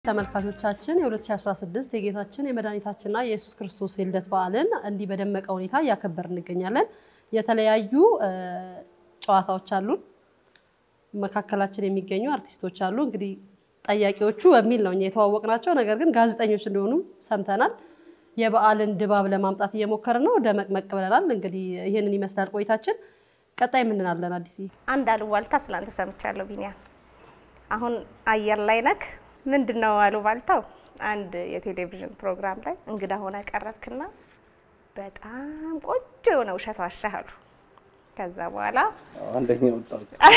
ተመልካቾቻችን የ2016 የጌታችን የመድኃኒታችንና የኢየሱስ ክርስቶስ የልደት በዓልን እንዲህ በደመቀ ሁኔታ እያከበር እንገኛለን። የተለያዩ ጨዋታዎች አሉን። መካከላችን የሚገኙ አርቲስቶች አሉ። እንግዲህ ጠያቂዎቹ በሚል ነው እኛ የተዋወቅናቸው፣ ነገር ግን ጋዜጠኞች እንደሆኑ ሰምተናል። የበዓልን ድባብ ለማምጣት እየሞከርን ነው። ደመቅመቅ ብለናል። እንግዲህ ይህንን ይመስላል ቆይታችን። ቀጣይ ምንናለን? አዲስ አንድ አሉባልታ ስላንተ ሰምቻለሁ ቢኒያም። አሁን አየር ላይ ነክ ምንድን ነው አሉባልታው? አንድ የቴሌቪዥን ፕሮግራም ላይ እንግዳ ሆነ ቀረብክና በጣም ቆንጆ የሆነ ውሸት ዋሻህ አሉ። ከዛ በኋላ አንደኛ ወጣ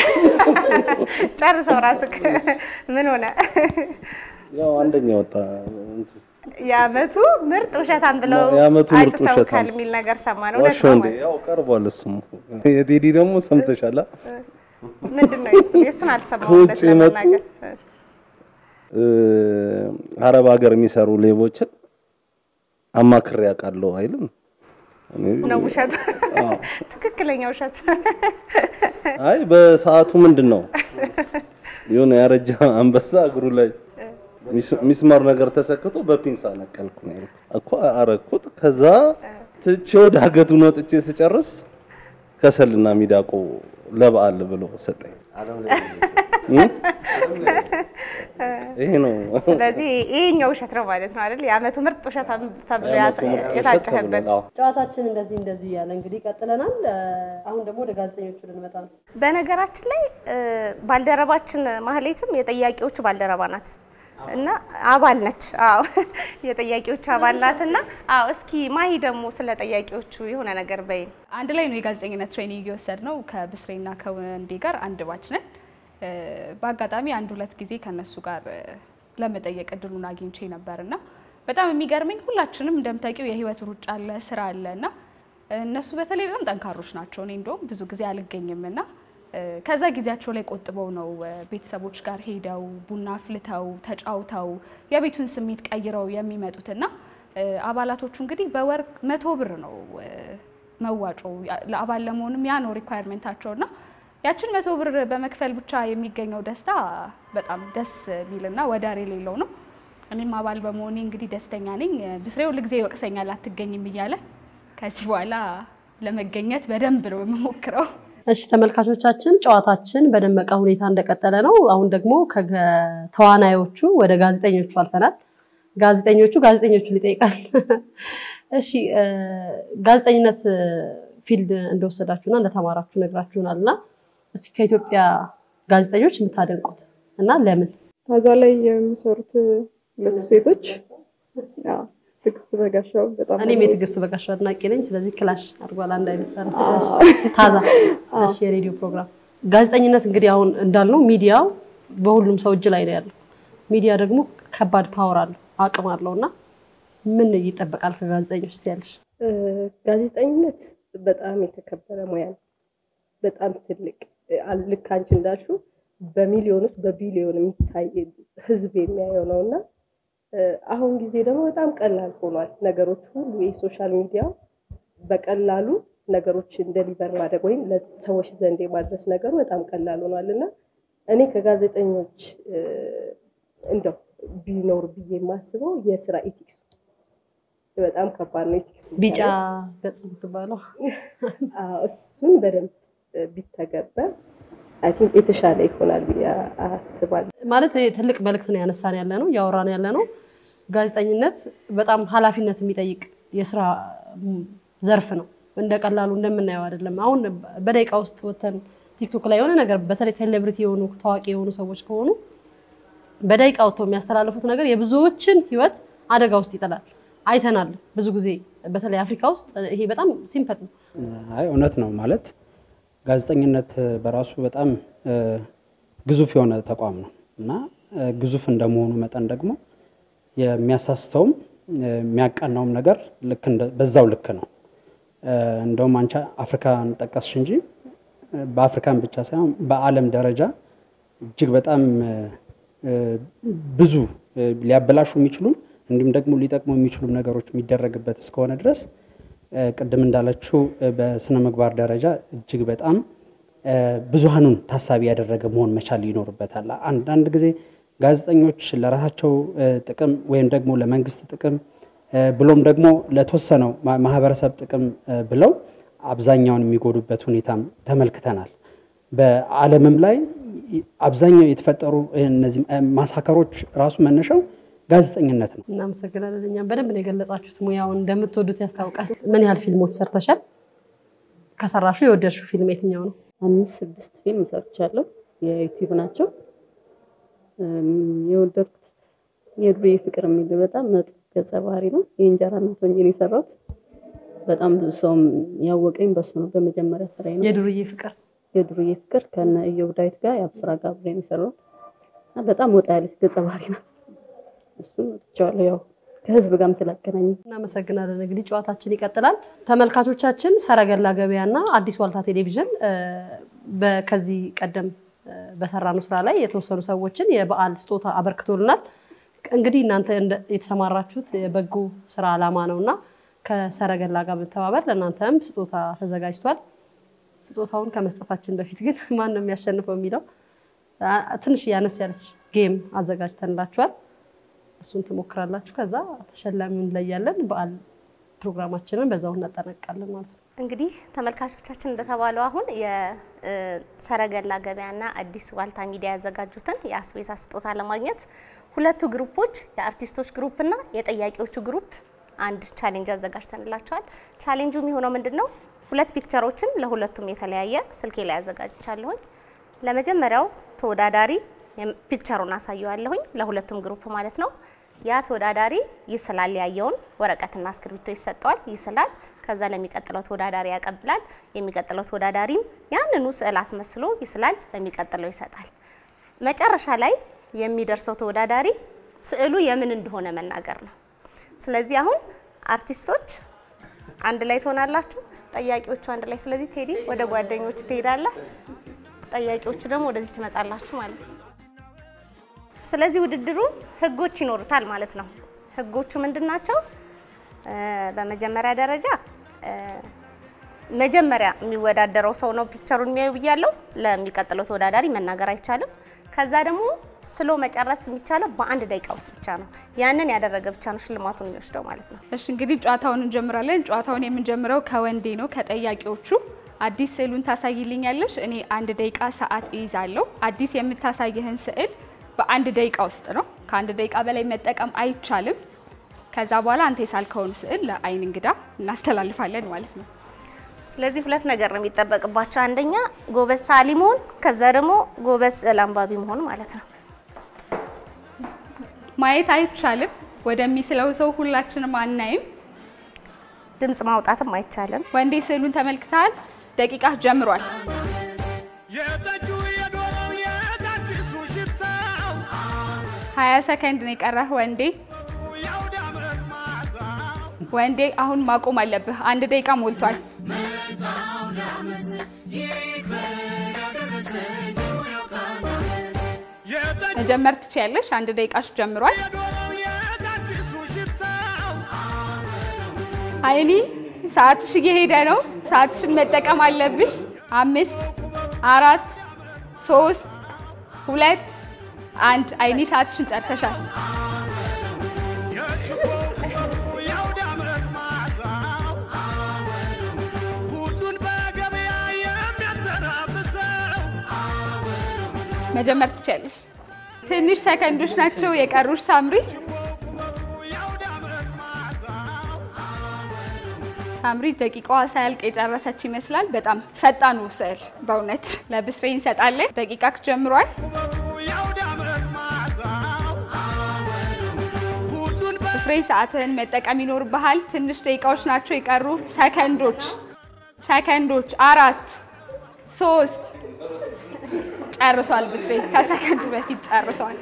ጨርሰው ራስክ ምን ሆነ? ያው አንደኛ ወጣ የአመቱ ምርጥ ውሸታም ብለው የዓመቱ ምርጥ አጭተውካል ውሸታም። የሚል ነገር ሰማን። እውነት ዋሻው ነው እንዴ? ማለት ያው ቀርቧል። እሱም የቴዲ ደግሞ ሰምተሻላ። ምንድን ነው የሱ? የእሱን አልሰማሁም እውነት ከውጭ የመጡ ለመናገር እ አረብ ሀገር የሚሰሩ ሌቦችን አማክሬ ያውቃለሁ አይልም። እኔ ነው ውሸቱ። አዎ። ትክክለኛ ውሸት አይ በሰዓቱ ምንድን ነው የሆነ ያረጀ አንበሳ እግሩ ላይ ሚስ- ሚስማር ነገር ተሰክቶ በፒንሳ ነቀልኩ ነው ያልኩት እኮ አረኩት። ከዛ ትቼ ወደ ዳገቱን ወጥቼ ስጨርስ ከሰልና ሚዳቆ ለበዓል ብሎ ሰጠኝ። እ? ይሄ ነው ስለዚህ ይሄኛው ውሸት ነው ማለት ነው አይደል? የአመቱ ምርጥ ውሸት ተብሎ የታጨህበት። አዎ። ጨዋታችን እንደዚህ እንደዚህ እያለ እንግዲህ ቀጥለናል። አሁን ደግሞ ወደ ጋዜጠኞቹ ልንመጣ ነው። በነገራችን ላይ እ፣ ባልደረባችን ማህሌትም የጠያቂዎቹ ባልደረባ ናት እና አባል ነች። አዎ የጠያቂዎቹ አባል ናት እና አዎ። እስኪ ማሂ ደግሞ ስለ ጠያቂዎቹ የሆነ ነገር በይን። አንድ ላይ ነው የጋዜጠኝነት ትሬኒንግ የወሰድ ነው ከብስሬና ከወንዴ ጋር አንድ ባች ነን። እ፣ በአጋጣሚ አንድ ሁለት ጊዜ ከነሱ ጋር እ፣ ለመጠየቅ እድሉን አግኝቼ ነበር እና በጣም የሚገርመኝ ሁላችንም እንደምታውቂው የህይወት ሩጫ አለ፣ ስራ አለ እና እነሱ በተለይ በጣም ጠንካሮች ናቸው። እኔ እንደውም ብዙ ጊዜ አልገኝም እና እ፣ ከዛ ጊዜያቸው ላይ ቆጥበው ነው እ፣ ቤተሰቦች ጋር ሄደው ቡና አፍልተው ተጫውተው የቤቱን ስሜት ቀይረው የሚመጡት እና እ፣ አባላቶቹ እንግዲህ በወር መቶ ብር ነው እ፣ መዋጮ ለአባል ለመሆንም ያ ነው ሪኳየርሜንታቸው እና ያችን መቶ ብር በመክፈል ብቻ የሚገኘው ደስታ በጣም ደስ የሚልና ወዳር የሌለው ነው። እኔም አባል በመሆኔ እንግዲህ ደስተኛ ነኝ። ብስሬ ሁል ጊዜ ይወቅሰኛል አትገኝም እያለ ከዚህ በኋላ ለመገኘት በደንብ ነው የምሞክረው። እሺ ተመልካቾቻችን ጨዋታችን በደመቀ ሁኔታ እንደቀጠለ ነው። አሁን ደግሞ ከተዋናዮቹ ወደ ጋዜጠኞቹ አልፈናል። ጋዜጠኞቹ ጋዜጠኞቹን ይጠይቃል። እሺ እ፣ ጋዜጠኝነት ፊልድ እንደወሰዳችሁና እንደተማራችሁ ነግራችሁናል እና እስኪ ከኢትዮጵያ ጋዜጠኞች የምታደንቁት እና ለምን? ታዛ ላይ የሚሰሩት ሁለት ሴቶች ያው ትዕግስት በጋሻው በጣም እኔም የትዕግስት በጋሻው አድናቂ ነኝ። ስለዚህ ክላሽ አድርጓል አንድ አይነት እሺ፣ ታዛ እሺ፣ የሬዲዮ ፕሮግራም ጋዜጠኝነት እንግዲህ አሁን እንዳልነው ሚዲያው በሁሉም ሰው እጅ ላይ ነው ያለው። ሚዲያ ደግሞ ከባድ ፓወር አለው አቅም አለው እና ምን ይጠበቃል ከጋዜጠኞች ያለሽ? እ፣ ጋዜጠኝነት በጣም የተከበረ ሙያ ነው። በጣም ትልቅ እ፣ አል- ልክ አንቺ እንዳልሽው በሚሊዮኖች በቢሊዮን የሚታይ ህዝብ የሚያየው ነው እና እ፣ አሁን ጊዜ ደግሞ በጣም ቀላል ሆኗል ነገሮች ሁሉ የሶሻል ሚዲያ በቀላሉ ነገሮችን ደሊቨር ማድረግ ወይም ለሰዎች ዘንድ የማድረስ ነገሩ በጣም ቀላል ሆኗል እና እኔ ከጋዜጠኞች እ፣ እንደው ቢኖር ብዬ የማስበው የስራ ኢቲክሱ በጣም ከባድ ነው። ኢቲክሱ ቢጫ ገጽ የምትባለው አዎ፣ እሱን በደንብ ቢተገበር አይ ቲንክ የተሻለ ይሆናል ብዬ አስባለሁ። ማለት ይሄ ትልቅ መልእክት ነው ያነሳን ያለ ነው እያወራን ያለ ነው። ጋዜጠኝነት በጣም ኃላፊነት የሚጠይቅ የስራ ም, ዘርፍ ነው። እንደ ቀላሉ እንደምናየው አይደለም። አሁን በደቂቃ ውስጥ ወተን ቲክቶክ ላይ የሆነ ነገር በተለይ ሴሌብሪቲ የሆኑ ታዋቂ የሆኑ ሰዎች ከሆኑ በደቂቃ ወጥተው የሚያስተላልፉት ነገር የብዙዎችን ሕይወት አደጋ ውስጥ ይጥላል። አይተናል ብዙ ጊዜ በተለይ አፍሪካ ውስጥ ይሄ በጣም ሲምፐት ነው። አይ እውነት ነው ማለት ጋዜጠኝነት በራሱ በጣም እ፣ ግዙፍ የሆነ ተቋም ነው እና እ፣ ግዙፍ እንደመሆኑ መጠን ደግሞ የሚያሳስተውም እ፣ የሚያቃናውም ነገር ልክ እንደ- በዛው ልክ ነው። እ፣ እንደውም አንቺ አፍሪካን ጠቀስሽ እንጂ እ፣ በአፍሪካን ብቻ ሳይሆን በዓለም ደረጃ እጅግ በጣም እ፣ እ፣ ብዙ እ፣ ሊያበላሹ የሚችሉም እንዲሁም ደግሞ ሊጠቅሙ የሚችሉ ነገሮች የሚደረግበት እስከሆነ ድረስ እ፣ ቅድም እንዳለችው እ፣ በስነ ምግባር ደረጃ እጅግ በጣም እ፣ ብዙሃኑን ታሳቢ ያደረገ መሆን መቻል ይኖርበታል። አንዳንድ ጊዜ ጋዜጠኞች ለራሳቸው እ፣ ጥቅም ወይም ደግሞ ለመንግስት ጥቅም እ፣ ብሎም ደግሞ ለተወሰነው ማ- ማህበረሰብ ጥቅም እ፣ ብለው አብዛኛውን የሚጎዱበት ሁኔታም ተመልክተናል። በዓለምም ላይ አብዛኛው የተፈጠሩ እነዚህ እ፣ ማሳከሮች ራሱ መነሻው ጋዜጠኝነት ነው። እናመሰግናለን። እኛም በደንብ ነው የገለጻችሁት፣ ሙያውን እንደምትወዱት ያስታውቃል። ምን ያህል ፊልሞች ሰርተሻል? ከሰራሹ የወደድሽው ፊልም የትኛው ነው? አምስት ስድስት ፊልም ሰርቻለሁ። የዩቲዩብ ናቸው። እም፣ የወደድኩት የዱርዬ ፍቅር የሚል በጣም መጥፎ ገጸ ባህሪ ነው። የእንጀራ እናት ሆኜ ነው የሰራሁት። በጣም ብዙ ሰውም ያወቀኝ በሱ ነው። በመጀመሪያ ስራዬ ነው የዱርዬ ፍቅር የዱርዬ ፍቅር ከነ ኢዮብ ዳዊት ጋር የአብስራ ጋር አብሬ ነው የሰራሁት እና በጣም ወጣ ያለች ገጸ ባህሪ ናት። እሱን ወጥቼዋለሁ ያው ከህዝብ ጋርም ስላገናኘኝ እናመሰግናለን። እንግዲህ ጨዋታችን ይቀጥላል። ተመልካቾቻችን ሰረገላ ገበያና አዲስ ዋልታ ቴሌቪዥን እ፣ በ- ከዚህ ቀደም እ፣ በሰራነው ስራ ላይ የተወሰኑ ሰዎችን የበዓል ስጦታ አበርክቶልናል። እንግዲህ እናንተ እንደ- የተሰማራችሁት የበጎ ስራ ዓላማ ነው እና ከሰረገላ ጋር በመተባበር ለእናንተም ስጦታ ተዘጋጅቷል። ስጦታውን ከመስጠታችን በፊት ግን ማን ነው የሚያሸንፈው የሚለው አ፣ ትንሽ ያነስ ያለች ጌም አዘጋጅተንላችኋል። እሱን ትሞክራላችሁ። ከዛ ተሸላሚውን እንለያለን። በዓል ፕሮግራማችንን በዛው እናጠናቅቃለን ማለት ነው። እንግዲህ ተመልካቾቻችን እንደተባለው አሁን የሰረገላ ገበያና አዲስ ዋልታ ሚዲያ ያዘጋጁትን የአስቤዛ ስጦታ ለማግኘት ሁለቱ ግሩፖች የአርቲስቶች ግሩፕ እና የጠያቂዎቹ ግሩፕ አንድ ቻሌንጅ አዘጋጅተንላቸዋል። ቻሌንጁ የሚሆነው ምንድን ነው? ሁለት ፒክቸሮችን ለሁለቱም የተለያየ ስልኬ ላይ አዘጋጅቻለሁኝ። ለመጀመሪያው ተወዳዳሪ የም- ፒክቸሩን አሳየዋለሁኝ ለሁለቱም ግሩፕ ማለት ነው። ያ ተወዳዳሪ ይስላል፣ ያየውን ወረቀትና እስክሪብቶ ይሰጠዋል፣ ይስላል። ከዛ ለሚቀጥለው ተወዳዳሪ ያቀብላል። የሚቀጥለው ተወዳዳሪም ያንኑ ስዕል አስመስሎ ይስላል፣ ለሚቀጥለው ይሰጣል። መጨረሻ ላይ የሚደርሰው ተወዳዳሪ ስዕሉ የምን እንደሆነ መናገር ነው። ስለዚህ አሁን አርቲስቶች አንድ ላይ ትሆናላችሁ፣ ጠያቂዎቹ አንድ ላይ። ስለዚህ ቴዲ ወደ ጓደኞቹ ትሄዳለህ፣ ጠያቂዎቹ ደግሞ ወደዚህ ትመጣላችሁ ማለት ነው። ስለዚህ ውድድሩ ህጎች ይኖሩታል ማለት ነው። ህጎቹ ምንድን ናቸው? እ፣ በመጀመሪያ ደረጃ እ፣ መጀመሪያ የሚወዳደረው ሰው ነው ፒክቸሩን የሚያዩ ብያለው። ለሚቀጥለው ተወዳዳሪ መናገር አይቻልም። ከዛ ደግሞ ስሎ መጨረስ የሚቻለው በአንድ ደቂቃ ውስጥ ብቻ ነው። ያንን ያደረገ ብቻ ነው ሽልማቱን የሚወስደው ማለት ነው። እሺ እንግዲህ ጨዋታውን እንጀምራለን። ጨዋታውን የምንጀምረው ከወንዴ ነው። ከጠያቂዎቹ አዲስ ስዕሉን ታሳይልኛለሽ። እኔ አንድ ደቂቃ ሰዓት እይዛለሁ። አዲስ የምታሳይህን ስዕል በአንድ ደቂቃ ውስጥ ነው። ከአንድ ደቂቃ በላይ መጠቀም አይቻልም። ከዛ በኋላ አንተ የሳልከውን ስዕል ለአይን እንግዳ እናስተላልፋለን ማለት ነው። ስለዚህ ሁለት ነገር ነው የሚጠበቅባቸው። አንደኛ ጎበዝ ሳሊ መሆን፣ ከዛ ደግሞ ጎበዝ ስዕል አንባቢ መሆን ማለት ነው። ማየት አይቻልም። ወደሚስለው ሰው ሁላችንም አናይም። ድምፅ ማውጣትም አይቻልም። ወንዴ ስዕሉን ተመልክተሃል? ደቂቃ ጀምሯል። የጠጁ የዶሮው የታችሱ ሽታው ሀያ ሰከንድ ነው የቀረህ ወንዴ። የአውደ ዓመት መዓዛው ወንዴ አሁን ማቆም አለብህ። አንድ ደቂቃ ሞልቷል። የጠጁ መጀመር ትችያለሽ። አንድ ደቂቃሽ ጀምሯል። የዶሮው የታችሱ ሽታው አይኒ ሰዓትሽ እየሄደ ነው። ሰዓትሽን መጠቀም አለብሽ። አምስት፣ አራት፣ ሶስት፣ ሁለት፣ አንድ። አይኒ ሰዓትሽን ጨርሰሻል። የችቦ የአውደ ዓመት መዓዛው ሁሉን በገበያ የሚያተራምሰው መጀመር ትችያለሽ። ትንሽ ሰከንዶች ናቸው የቀሩሽ ሳምሪ። የአውደ ዓመት መዓዛው ሳምሪ ደቂቃዋ ሳያልቅ የጨረሰች ይመስላል። በጣም ፈጣኑ ስዕል በእውነት ለብስሬ እንሰጣለን። ደቂቃ ጀምሯል። የአውደ ዓመት መዓዛው ሁሉን ብስሬ ሰዓትህን መጠቀም ይኖርብሃል። ትንሽ ደቂቃዎች ናቸው የቀሩ። ሰከንዶች ሰከንዶች፣ አራት ሶስት፣ ጨርሷል። ብስሬ ከሰከንዱ በፊት ጨርሷል።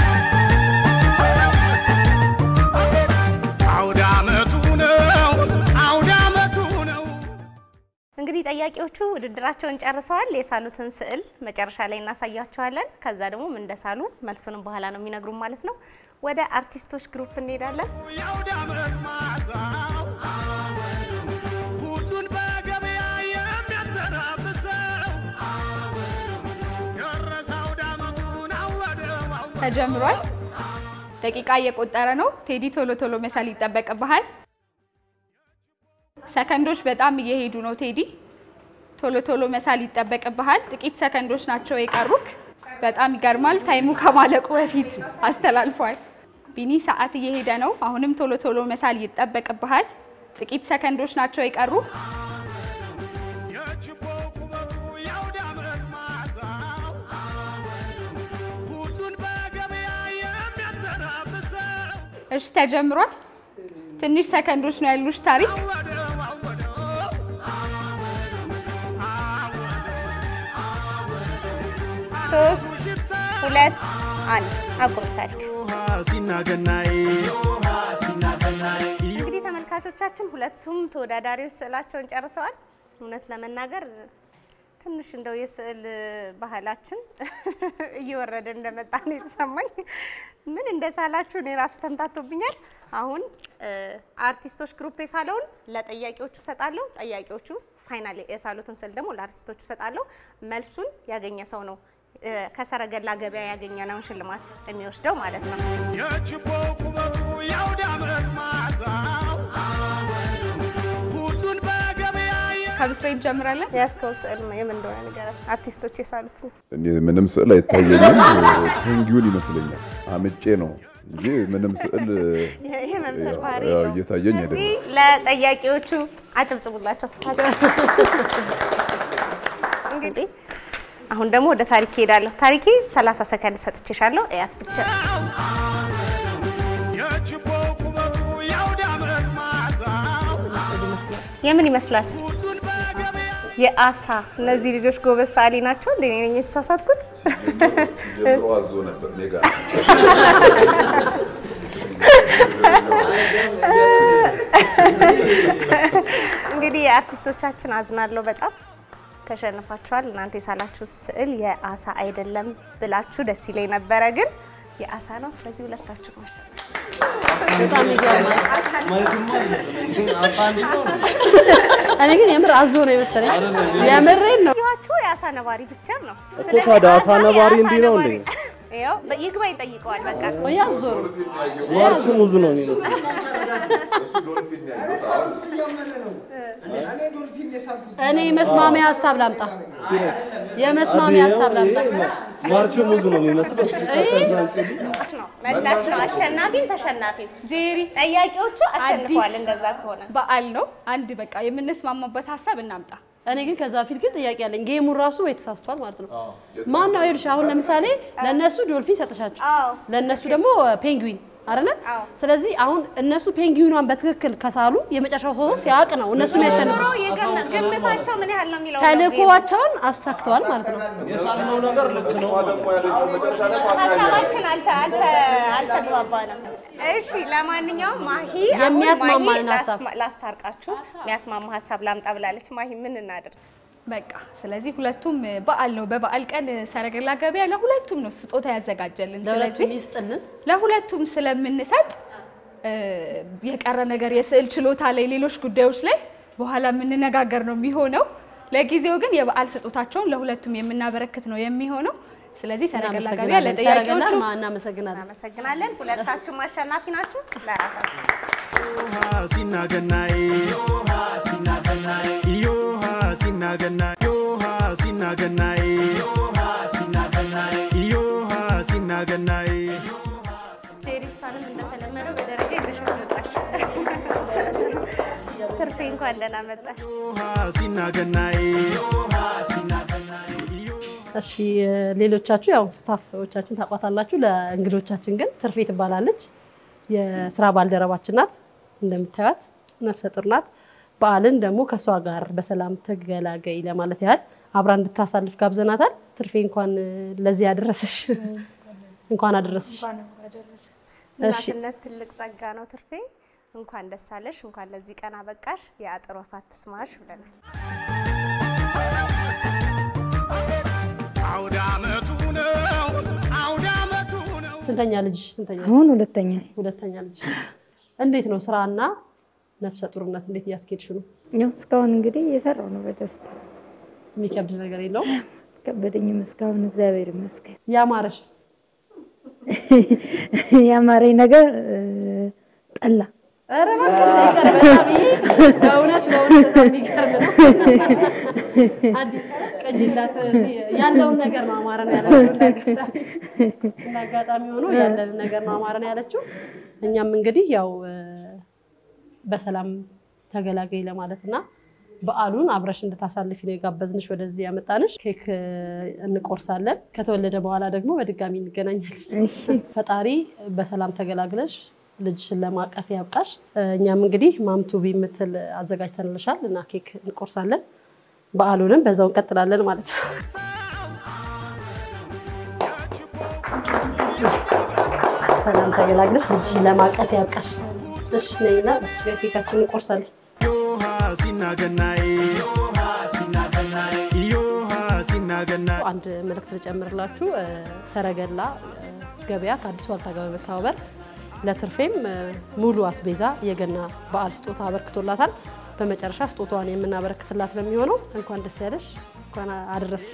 አውደ ዓመቱ ነው አውደ ዓመቱ ነው እንግዲህ ጠያቂዎቹ ውድድራቸውን ጨርሰዋል። የሳሉትን ስዕል መጨረሻ ላይ እናሳያቸዋለን። ከዛ ደግሞ ምን እንደሳሉ መልሱንም በኋላ ነው የሚነግሩን ማለት ነው። ወደ አርቲስቶች ግሩፕ እንሄዳለን። የአውደ ዓመት መዓዛው ሁሉን በገበያ የሚያተራምሰው ደረሰ አውደ ዓመቱን አወደው አወደው ተጀምሯል። ደቂቃ እየቆጠረ ነው። ቴዲ ቶሎ ቶሎ መሳል ይጠበቅብሃል። ሰከንዶች በጣም እየሄዱ ነው። ቴዲ ቶሎ ቶሎ መሳል ይጠበቅብሃል። ጥቂት ሰከንዶች ናቸው የቀሩክ። በጣም ይገርማል። ታይሙ ከማለቁ በፊት አስተላልፏል። ቢኒ ሰዓት እየሄደ ነው። አሁንም ቶሎ ቶሎ መሳል ይጠበቅብሃል። ጥቂት ሰከንዶች ናቸው የቀሩ። የችቦ ቁመቱ የአውደ ዓመት መዓዛው ሁሉን በገበያ የሚያተራምሰው እሺ ተጀምሯል። ትንሽ ሰከንዶች ነው ያሉሽ ታሪክ። አወደው አወደው ሶስት ሽታ ሁለት አንድ አቁም ታሪክ። ሲናገናይ እንግዲህ ተመልካቾቻችን ሁለቱም ተወዳዳሪዎች ስዕላቸውን ጨርሰዋል። እውነት ለመናገር ትንሽ እንደው የስዕል ባህላችን እየወረደ እንደመጣ ነው የተሰማኝ። ምን እንደሳላችሁ እኔ ራሱ ተምታቶብኛል። አሁን እ፣ አርቲስቶች ግሩፕ የሳለውን ለጠያቂዎቹ እሰጣለሁ። ጠያቂዎቹ ፋይናል የሳሉትን ስዕል ደግሞ ለአርቲስቶቹ እሰጣለሁ። መልሱን ያገኘ ሰው ነው እ፣ ከሰረገላ ገበያ ያገኘነውን ሽልማት የሚወስደው ማለት ነው። የችቦ ቁመቱ የአውደ ዓመት መዓዛው ሁሉን በገበያ ከብስሬ እንጀምራለን። ያስከው ስዕል የምን እንደሆነ ንገረን። አርቲስቶች የሳሉት ነው። እኔ ምንም ስዕል አይታየኝም። ፔንጊውን ይመስለኛል አምጬ ነው እንጂ ምንም ስዕል ይሄ መምሰል ባህሪ ያው ነው። እየታየኝ ስለዚህ አይደለም። ለጠያቂዎቹ አጨብጭቡላቸው። እንግዲህ አሁን ደግሞ ወደ ታሪክ እሄዳለሁ። ታሪኬ 30 ሰከንድ ሰጥቼሻለሁ። እያት ብቻ የችቦ ቁመቱ የአውደ ዓመት መዓዛው የምን ይመስላል? ሁሉን በገበያ የአሳ እነዚህ ልጆች ጎበዝ ሰዓሊ ናቸው። እንደ እኔ ነኝ የተሳሳትኩት? ጀምሮ አዞ ነበር እኔ ጋር እንግዲህ የአርቲስቶቻችን አዝናለሁ በጣም ተሸንፋችኋል። እናንተ የሳላችሁት ስዕል የአሳ አይደለም ብላችሁ ደስ ይለኝ ነበረ፣ ግን የአሳ ነው። ስለዚህ ሁለታችሁ ማሸነፍ በጣም ይገርማል። እኔ ግን የምር አዞ ነው የመሰለኝ። የምሬን ነው። ያችሁ የአሳ ነባሪ ፒክቸር ነው እኮ ታዲያ አሳ ነባሪ እንዲህ ነው እንዴ? ይኸው ይግባኝ ጠይቀዋል። በቃ ወይ አዞ ነው። ማርቹ ሙዝ ነው የሚመስለው። እኔ መስማሚያ ሀሳብ ላምጣ። የመስማሚያ ሀሳብ ላምጣ። ማርቹ ሙዝ ነው የሚመስለው። ነው መላሽ ነው። አሸናፊም ተሸናፊም ጄሪ ጠያቂዎቹ አሸንፈዋል። እንደዛ ከሆነ በዓል ነው። አንድ በቃ የምንስማማበት ሀሳብ እናምጣ። እኔ ግን ከዛ በፊት ግን ጥያቄ አለኝ። ጌሙን ራሱ ወይ ተሳስቷል ማለት ነው። ማን ነው ይኸውልሽ፣ አሁን ለምሳሌ ለእነሱ ዶልፊን ሰጥሻቸው፣ አዎ ለእነሱ ደግሞ ፔንግዊን አይደለ? አዎ። ስለዚህ አሁን እነሱ ፔንግዊኗን በትክክል ከሳሉ የመጨረሻው ሰው ሲያውቅ ነው እነሱ የሚያሸንፉ። ዞሮ የገመ- ግምታቸው ምን ያህል ነው የሚለው ነው ተልእኮዋቸውን አሳክተዋል ማለት ነው። የሳልነው ነገር ልክ ነው። ሀሳባችን አልተ አልተ አልተግባባንም። እሺ ለማንኛውም ማሂ አሁን የሚያስማማን ማሂ ሀሳብ። ላስማ- ላስታርቃችሁ የሚያስማማ ሀሳብ ላምጣ ብላለች። ማሂ ምን እናድርግ? በቃ ስለዚህ ሁለቱም በዓል ነው። በበዓል ቀን ሰረገላ ገበያ ለሁለቱም ነው ስጦታ ያዘጋጀልን። ለሁለቱም ስለዚህ ይስጥልን። ለሁለቱም ስለምንሰጥ እ፣ የቀረ ነገር የስዕል ችሎታ ላይ፣ ሌሎች ጉዳዮች ላይ በኋላ የምንነጋገር ነው የሚሆነው። ለጊዜው ግን የበዓል ስጦታቸውን ለሁለቱም የምናበረክት ነው የሚሆነው። ስለዚህ ሰረገላ ገበያ እናመሰግናለን። ሰረገላን ለጠያቂዎቹ ማ- እናመሰግናለን። እናመሰግናለን። ሁለታችሁም አሸናፊ ናችሁ። ለራሳችሁ ሲናገናይ ዮሃ ሲናገናይ ዮሃ ሲናገናይ ዮሃ ሲናገናይ ጄሪሳንም እንደተለመደው በደረጃ ይዘሻት መጣሽ። ትርፌ እንኳን ደህና መጣሽ። ዮሃ ሲናገናይ እሺ ሌሎቻችሁ ያው ስታፎቻችን ታቋታላችሁ። ለእንግዶቻችን ግን ትርፌ ትባላለች። የስራ ባልደረባችን ናት። እንደምታዩት ነፍሰ ጡር ናት። በዓልን ደግሞ ከእሷ ጋር በሰላም ተገላገይ ለማለት ያህል አብራ እንድታሳልፍ ጋብዘናታል። ትርፌ እንኳን ለዚህ ያደረሰሽ እንኳን አደረሰሽ። እሺ እናትነት ትልቅ ጸጋ ነው። ትርፌ እንኳን ደስ አለሽ፣ እንኳን ለዚህ ቀን አበቃሽ። የአጥር ወፍ አትስማሽ ብለናል። አውደ ዓመቱ ነው አውደ ዓመቱ ነው ስንተኛ ልጅ? ስንተኛ አሁን ሁለተኛ ሁለተኛ ልጅ። እንዴት ነው ስራና ነፍሰ ጡርነት እንዴት እያስኬድሽ ነው? ያው እስካሁን እንግዲህ እየሰራው ነው በደስታ የሚከብድ ነገር የለውም? ከበደኝም እስካሁን እግዚአብሔር ይመስገን። ያማረሽስ? ያማረኝ ነገር እ፣ ጠላ ኧረ እባክሽ ይቅር። በጣም ይሄ በእውነት በእውነት በጣም የሚገርም ነው። አንድ ቅጂላት እዚህ ያለውን ነገር ነው አማረን ያለችው። እንዳጋጣሚ እንዳጋጣሚ ሆኖ ያለንን ነገር ነው አማረን ያለችው። እኛም እንግዲህ ያው እ፣ በሰላም ተገላገይ ለማለት እና በዓሉን አብረሽ እንድታሳልፊ ነው የጋበዝንሽ፣ ወደዚህ ያመጣንሽ። ኬክ እ፣ እንቆርሳለን። ከተወለደ በኋላ ደግሞ በድጋሚ እንገናኛለን። ፈጣሪ በሰላም ተገላግለሽ ልጅሽን ለማቀፍ ያብቃሽ። እ፣ እኛም እንግዲህ ማምቱቢ የምትል አዘጋጅተንልሻል እና ኬክ እንቆርሳለን። በዓሉንም በዛው እንቀጥላለን ማለት ነው። ሰላም ተገላግለሽ ልጅሽን ለማቀፍ ያብቃሽ። እሺ ነይና እዚች ጋር ኬካችንን እንቆርሳለን። ዮሃ ሲናገናይ ዮሃ ሲናገናይ አንድ መልእክት ልጨምርላችሁ። እ፣ ሰረገላ እ፣ ገበያ ከአዲስ ዋልታ ጋር በመተባበር ለትርፌም እ፣ ሙሉ አስቤዛ የገና በዓል ስጦታ አበርክቶላታል። በመጨረሻ ስጦታዋን የምናበረክትላት ነው የሚሆነው። እንኳን ደስ ያለሽ፣ እንኳን አደረስሽ።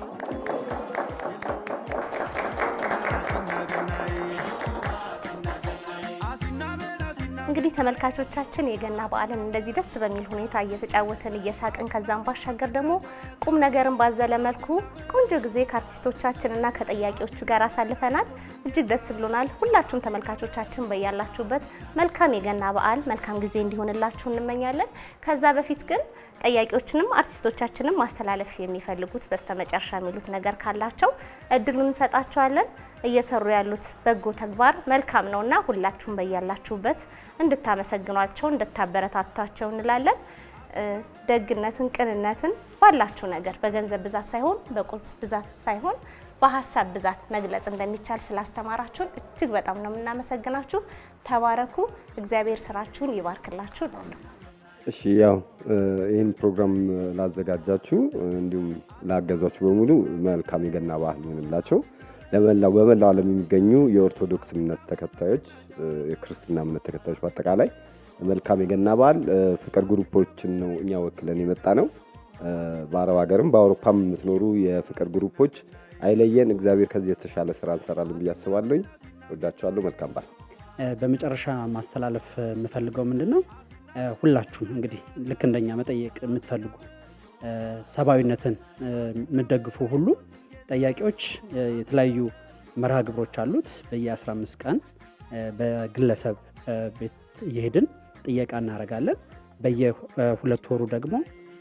እንግዲህ ተመልካቾቻችን የገና በዓልን እንደዚህ ደስ በሚል ሁኔታ እየተጫወትን እየሳቅን ከዛም ባሻገር ደግሞ ቁም ነገርን ባዘለ መልኩ ቆንጆ ጊዜ ከአርቲስቶቻችን እና ከጠያቂዎቹ ጋር አሳልፈናል። እጅግ ደስ ብሎናል። ሁላችሁም ተመልካቾቻችን በያላችሁበት መልካም የገና በዓል መልካም ጊዜ እንዲሆንላችሁ እንመኛለን። ከዛ በፊት ግን ጠያቂዎችንም አርቲስቶቻችንም ማስተላለፍ የሚፈልጉት በስተመጨረሻ የሚሉት ነገር ካላቸው እድሉን እንሰጣቸዋለን። እየሰሩ ያሉት በጎ ተግባር መልካም ነውና ሁላችሁም በያላችሁበት እንድታመሰግኗቸው እንድታበረታቷቸው እንላለን። እ፣ ደግነትን፣ ቅንነትን ባላችሁ ነገር በገንዘብ ብዛት ሳይሆን በቁስ ብዛት ሳይሆን በሀሳብ ብዛት መግለጽ እንደሚቻል ስላስተማራችሁን እጅግ በጣም ነው የምናመሰግናችሁ። ተባረኩ። እግዚአብሔር ስራችሁን ይባርክላችሁ እላለሁ። እሺ ያው እ፣ ይህን ፕሮግራም ላዘጋጃችሁ እ፣ እንዲሁም ላገዟችሁ በሙሉ መልካም የገና ባህል ይሆንላቸው። ለመላው በመላው ዓለም የሚገኙ የኦርቶዶክስ እምነት ተከታዮች እ፣ የክርስትና እምነት ተከታዮች በአጠቃላይ መልካም የገና በዓል። እ፣ ፍቅር ግሩፖችን ነው እኛ ወክለን የመጣ ነው። እ፣ በአረብ ሀገርም በአውሮፓም የምትኖሩ የፍቅር ግሩፖች አይለየን። እግዚአብሔር ከዚህ የተሻለ ስራ እንሰራለን ብዬ አስባለሁኝ። ወዳችኋለሁ። መልካም በዓል። እ፣ በመጨረሻ ማስተላለፍ የምፈልገው ምንድን ነው እ፣ ሁላችሁም እንግዲህ ልክ እንደኛ መጠየቅ የምትፈልጉ እ፣ ሰብአዊነትን እ፣ የምትደግፉ ሁሉ ጠያቂዎች እ፣ የተለያዩ መርሃ ግብሮች አሉት። በየ15 ቀን እ፣ በግለሰብ እ፣ ቤት እየሄድን ጥየቃ እናደርጋለን። በየሁለት ወሩ ደግሞ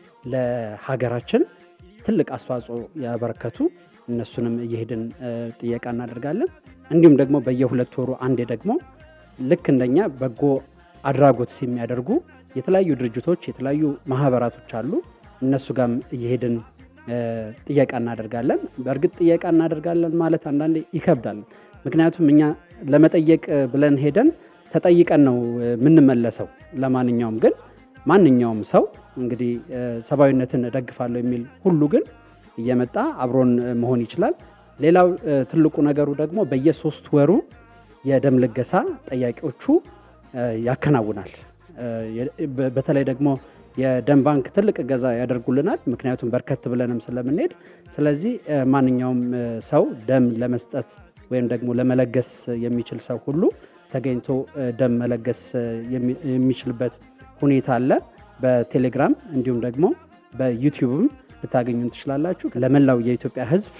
ለሀገራችን ትልቅ አስተዋጽኦ ያበረከቱ እነሱንም እየሄድን እ፣ ጥየቃ እናደርጋለን። እንዲሁም ደግሞ በየሁለት ወሩ አንዴ ደግሞ ልክ እንደኛ በጎ አድራጎት የሚያደርጉ የተለያዩ ድርጅቶች የተለያዩ ማህበራቶች አሉ። እነሱ ጋርም እየሄድን እ፣ ጥየቃ እናደርጋለን። በእርግጥ ጥየቃ እናደርጋለን ማለት አንዳንዴ ይከብዳል። ምክንያቱም እኛ ለመጠየቅ ብለን ሄደን ተጠይቀን ነው የምንመለሰው። ለማንኛውም ግን ማንኛውም ሰው እንግዲህ እ፣ ሰብአዊነትን እደግፋለሁ የሚል ሁሉ ግን እየመጣ አብሮን እ፣ መሆን ይችላል። ሌላው እ፣ ትልቁ ነገሩ ደግሞ በየሶስት ወሩ የደም ልገሳ ጠያቂዎቹ እ፣ ያከናውናል። እ፣ የ- በ- በተለይ ደግሞ የደም ባንክ ትልቅ እገዛ ያደርጉልናል። ምክንያቱም በርከት ብለንም ስለምንሄድ፣ ስለዚህ እ፣ ማንኛውም እ፣ ሰው ደም ለመስጠት ወይም ደግሞ ለመለገስ የሚችል ሰው ሁሉ ተገኝቶ እ፣ ደም መለገስ እ፣ የሚ- የሚችልበት ሁኔታ አለ። በቴሌግራም እንዲሁም ደግሞ በዩቲዩብም ልታገኙን ትችላላችሁ። ለመላው የኢትዮጵያ ሕዝብ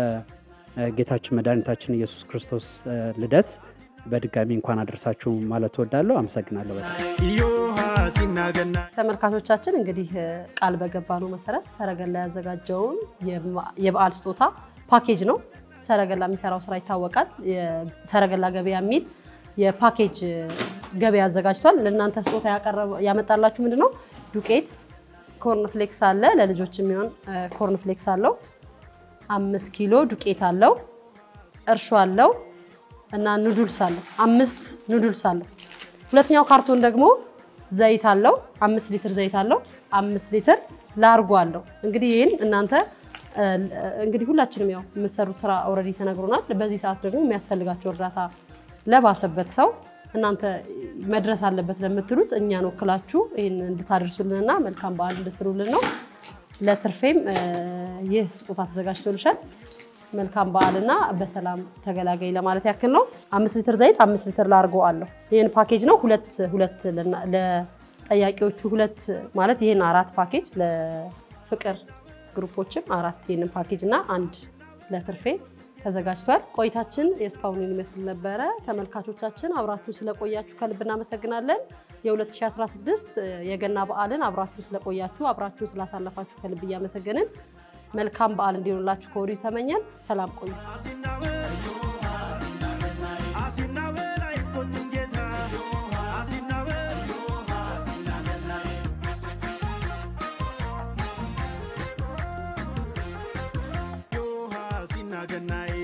ለጌታችን መድኃኒታችን ኢየሱስ ክርስቶስ እ፣ ልደት በድጋሚ እንኳን አደረሳችሁ ማለት እወዳለሁ። አመሰግናለሁ በጣም። ዮሃ ሲናገና ተመልካቾቻችን እንግዲህ እ፣ ቃል በገባነው መሰረት ሰረገላ ያዘጋጀውን የማ- የበዓል ስጦታ ፓኬጅ ነው። ሰረገላ የሚሰራው ስራ ይታወቃል። የሰረገላ ገበያ የሚል የፓኬጅ እ፣ ገበያ አዘጋጅቷል። ለእናንተ ስጦታ ያቀረበ- ያመጣላችሁ ምንድን ነው? ዱቄት፣ ኮርንፍሌክስ አለ። ለልጆች የሚሆን እ፣ ኮርንፍሌክስ አለው። አምስት ኪሎ ዱቄት አለው። እርሾ አለው እና ኑዱልስ አለው። አምስት ኑዱልስ አለው። ሁለተኛው ካርቶን ደግሞ ዘይት አለው። አምስት ሊትር ዘይት አለው። አምስት ሊትር ላርጎ አለው። እንግዲህ ይህን እናንተ እ፣ እንግዲህ ሁላችንም ያው የምትሰሩት ስራ ኦልሬዲ ተነግሮናል። በዚህ ሰዓት ደግሞ የሚያስፈልጋቸው እርዳታ ለባሰበት ሰው እናንተ መድረስ አለበት ለምትሉት እኛን ወክላችሁ ይህን እንድታደርሱልንና መልካም በዓል እንድትሉልን ነው። ለትርፌም እ፣ ይህ ስጦታ ተዘጋጅቶልሻል። መልካም በዓልና በሰላም ተገላገይ ለማለት ያክል ነው። አምስት ሊትር ዘይት አምስት ሊትር ላርጎ አለው። ይህን ፓኬጅ ነው ሁለት ሁለት ልና- ለጠያቂዎቹ ሁለት ማለት ይህን አራት ፓኬጅ ለፍቅር ግሩፖችም አራት ይህንን ፓኬጅ እና አንድ ለትርፌ ተዘጋጅቷል። ቆይታችን የእስካሁኑን ይመስል ነበረ። ተመልካቾቻችን አብራችሁ ስለቆያችሁ ከልብ እናመሰግናለን። የ2016 የገና በዓልን አብራችሁ ስለቆያችሁ አብራችሁ ስላሳለፋችሁ ከልብ እያመሰገንን መልካም በዓል እንዲሆንላችሁ ከወዲሁ ተመኘን። ሰላም ቆዩ። Yo, Hasina Ganai.